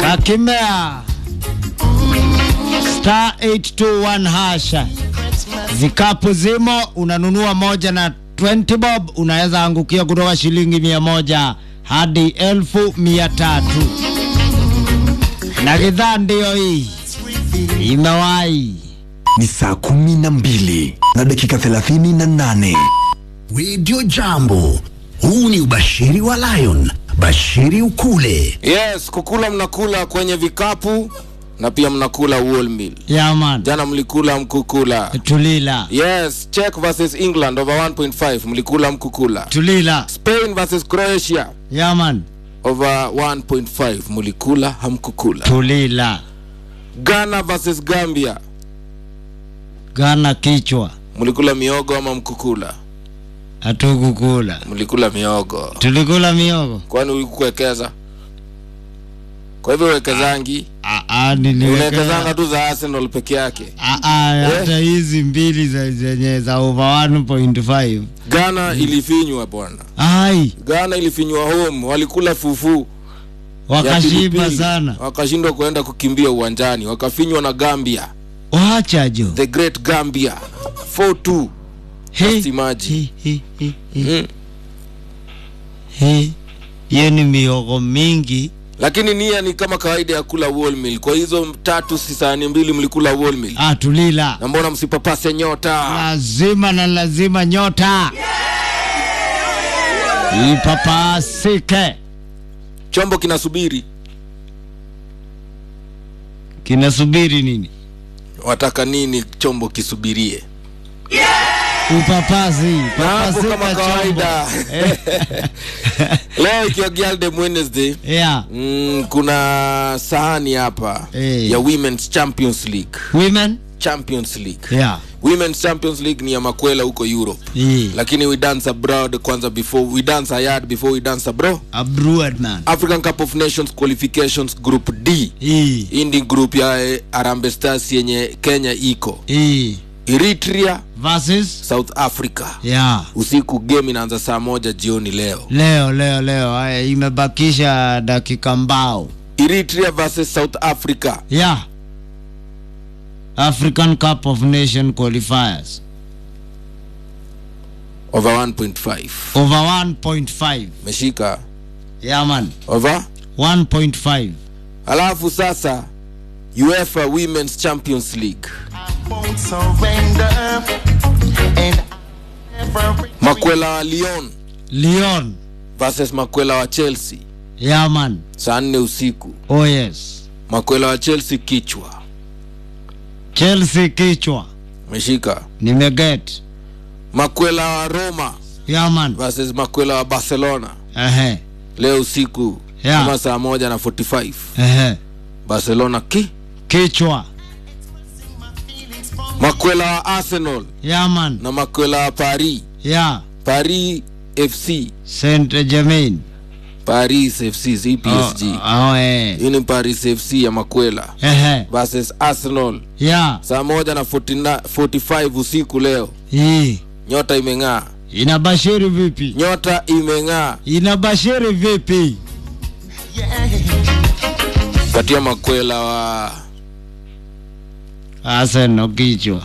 kakimea star 821 hasha vikapu zimo unanunua moja na 20 bob unaweza angukia kutoka shilingi mia moja hadi elfu mia tatu na gidhaa ndiyo hii imewahi ni saa kumi na mbili na dakika thelathini na nane redio jambo huu ni ubashiri wa lion bashiri ukule Yes, kukula mnakula kwenye vikapu na pia mnakula wholemeal. yaman Jana mlikula mkukula. tulila Yes, Czech versus England over 1.5 mlikula mkukula. tulila Spain versus Croatia yaman over 1.5 mlikula hamkukula. tulila Ghana versus Gambia gana kichwa mlikula miogo ama mkukula? hatukukula Mlikula miogo. tulikula miogo Kwani ulikuwekeza? Kwa hivyo wekezangi, Ah, ah, niliwekeza- unawekezanga tu za Arsenal peke yake. Ah, ah, hata hizi mbili za- zenye za over 1.5 Ghana ilifinywa bwana. ai Ghana ilifinywa home, walikula fufu ya wakashiba pilipili. sana wakashindwa kuenda kukimbia uwanjani, wakafinywa na Gambia, wacha jo the great Gambia 4-2. He, Just imagine. he, he, he, he, Mm. he. hiyo ni miogo mingi Lakini nia ni kama kawaida ya kula wholemeal. Kwa hizo tatu si sahani mbili mlikula wholemeal, ah, tulila na mbona msipapase nyota? lazima na lazima nyota ipapasike Chombo kinasubiri, kinasubiri nini wataka nini chombo kisubirie? upapasi Na hapo kama papasika chombo kawaida leo ikiwa Girldom Wednesday yeah. mm, kuna sahani hapa Eh. ya Women's Champions League. women Champions League. yeah. Women's Champions League ni ya makwela huko Europe. yeah. lakini we dance abroad kwanza before we dance ayard before we dance abroad abroad man african cup of nations qualifications group d yeah. hii ndi group ya eh, Harambee Stars yenye kenya iko yeah. eritrea versus south africa yeah. usiku game inaanza saa moja jioni leo leo leo leo haya imebakisha dakika mbao eritrea versus south africa yeah. african cup of nation qualifiers over 1.5 over 1.5 meshika yeah man over 1.5 alafu sasa uefa women's champions league won't surrender. And I never makwela wa lyon leon versus makwela wa chelsea yeah man saa nne usiku oh yes makwela wa chelsea kichwa chelsea kichwa meshika nimeget makwela wa roma yeah man versus makwela wa barcelona ehe leo usiku Yeah. kama saa moja na 45 ehe barcelona ki kichwa makwela wa arsenal yeah man na makwela wa paris yeah paris fc saint germain paris fc si psg oh, oh, eh. hii ni paris fc ya makwela ehe versus arsenal yeah saa moja na 49 45 usiku leo hii nyota imeng'aa inabashiri vipi nyota imeng'aa inabashiri vipi katia makwela wa Arsenal kichwa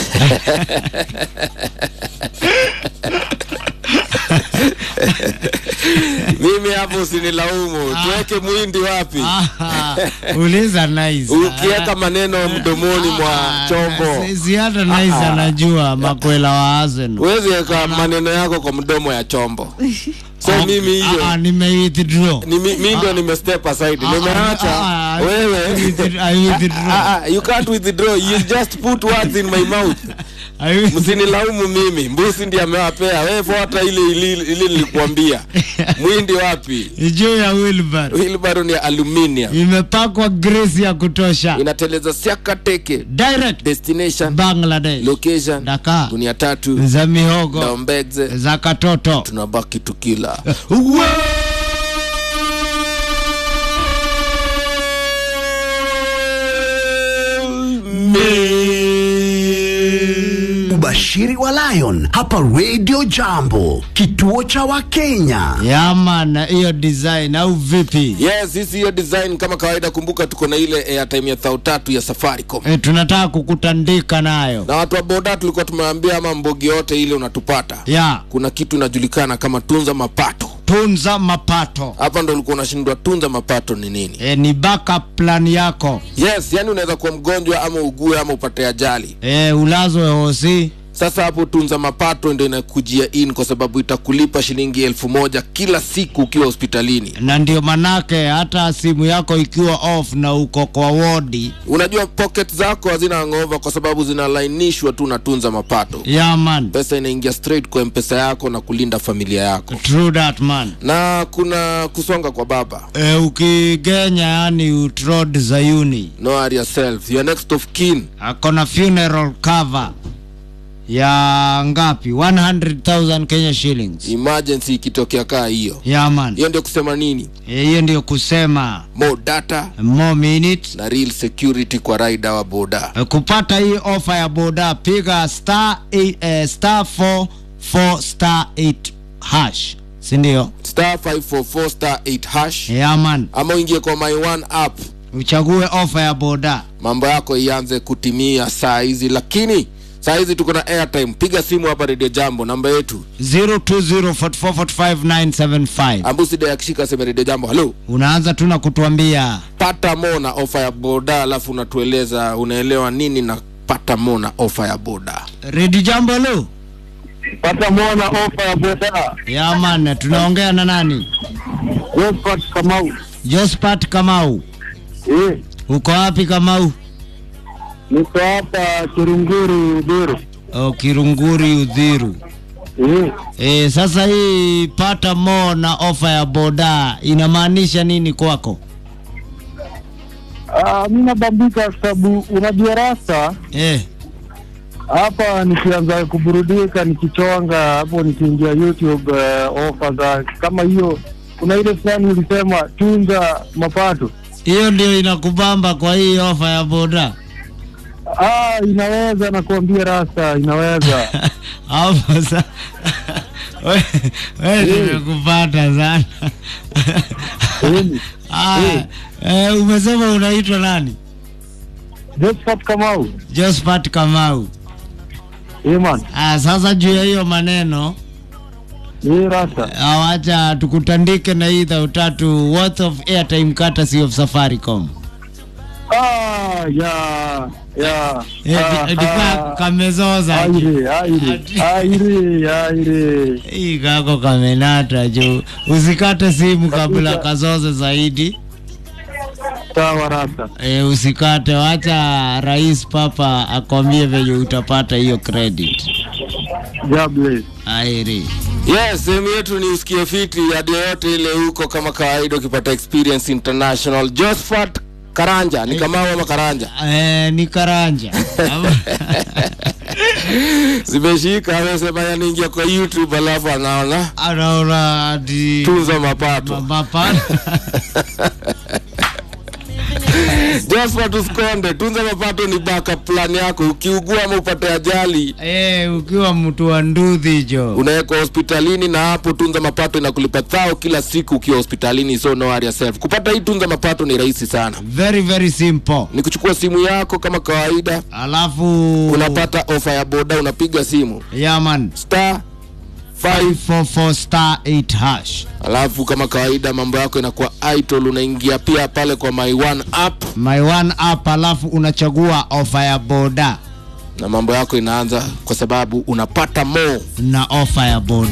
mimi hapo usinilaumu tuweke mwindi wapi Ah, uliza nice ukiweka maneno mdomoni mwa Ah, chombo si- si hata nice anajua makwela wa Arsenal huwezi weka maneno yako kwa mdomo ya chombo so Ah, mimi hiyo ah, ah, nimewithdraw ni mi mi ndio nime step aside Ah, ah, nimeacha ah, ah, wewe I I withdraw. Ah, ah, you can't withdraw you just put words in my mouth I withdraw. msinilaumu mimi mbusi ndiye amewapea wewe fuata ile ile ile nilikuambia mwindi wapi juu ya Wilbur wilbaro ni aluminium imepakwa grease ya kutosha inateleza siaka teke direct destination Bangladesh location Dakar dunia tatu za mihogo daombegze za katoto tunabaki tukila ubashiri ubashiri wa Lion hapa Radio Jambo, kituo cha Wakenya. yaman hiyo design au vipi yes sisi hiyo design kama kawaida kumbuka tuko na ile airtime ya thao tatu ya safaricom e, tunataka kukutandika nayo na watu wa boda tulikuwa tumeambia ama mbogi yote ile unatupata ya kuna kitu inajulikana kama tunza mapato tunza mapato hapa ndo ulikuwa unashindwa tunza mapato ni nini e, ni backup plan yako yes yani unaweza kuwa mgonjwa ama ugue ama upate ajali e, ulazwe hosi sasa hapo tunza mapato ndo inakujia in kwa sababu itakulipa shilingi elfu moja kila siku ukiwa hospitalini na ndio manake hata simu yako ikiwa off na uko kwa wodi unajua pocket zako hazina ngova kwa sababu zinalainishwa tu na tunza mapato yaman pesa inaingia straight kwa mpesa yako na kulinda familia yako true that man na kuna kusonga kwa baba e, ukigenya yani utrod zayuni no worry yourself your next of kin akona funeral cover ya ngapi 100000 kenya shillings emergency ikitokea kaa hiyo yaman hiyo ndio kusema nini Eh, hiyo ndio kusema more data more minutes na real security kwa raida wa boda Eh, kupata hii ofa ya boda piga star 8, eh, star 44 star 8 hash sindio star 544 star 8 hash yaman ama uingie kwa my one app uchague ofa ya boda mambo yako ianze kutimia saa hizi lakini saa hizi tuko na airtime piga simu hapa redio jambo namba yetu 0204445975 ambusida yakishika seme redio jambo halo unaanza tu na kutuambia pata mo na ofa ya boda alafu unatueleza unaelewa nini na pata mo na ofa ya boda redi jambo lo pata mona ofa ya boda yaman tunaongea na nani Josephat Kamau. jospat kamau Eh, uko wapi kamau niko hapa Kirunguri Udhuru. o kirunguri udhiru Eh, e, sasa hii pata mo na ofa ya boda inamaanisha nini kwako ah, mi nabambika kwa sababu unajua rasta e, hapa nikianza kuburudika nikichonga hapo nikiingia YouTube uh, ofa za kama hiyo kuna ile fulani ulisema tunza mapato hiyo ndio inakubamba kwa hii ofa ya boda ah, inaweza nakuambia rasta inaweza hapo sa we we nimekupata sana Kweli. Aya, eh, umesema unaitwa nani Josephat Kamau jospat kamau eh man ah, sasa juu ya hiyo maneno eh rasta awacha tukutandike na hii dhau tatu worth of airtime courtesy of safaricom ah ya ya Eh, ah, di- dipa ah. kamezoza aire aire aire aire hii kako kamenata juu usikate simu kabla kazoze zaidi sawa rasta e, usikate wacha rais papa akwambie venye utapata hiyo credit God bless airi yes sehemu yetu ni usikie fiti hadi yoyote ile huko kama kawaida ukipata experience international josphat karanja ni kamau ama karanja e, ni karanja zimeshika amesema yanaingia kwa youtube alafu anaona anaona ati tunza mapato mapana josphat usikonde tunza mapato ni backup plan yako ukiugua ama upate ajali e, ukiwa mtu wa nduthi jo unawekwa hospitalini na hapo tunza mapato inakulipa thao kila siku ukiwa hospitalini so no worry yourself kupata hii tunza mapato ni rahisi sana very very simple ni kuchukua simu yako kama kawaida alafu unapata ofa ya boda unapiga simu yaman star 5 544 star 8 hash alafu kama kawaida mambo yako inakuwa idle unaingia pia pale kwa my one app my one app alafu unachagua ofa ya boda na mambo yako inaanza kwa sababu unapata more na ofa ya boda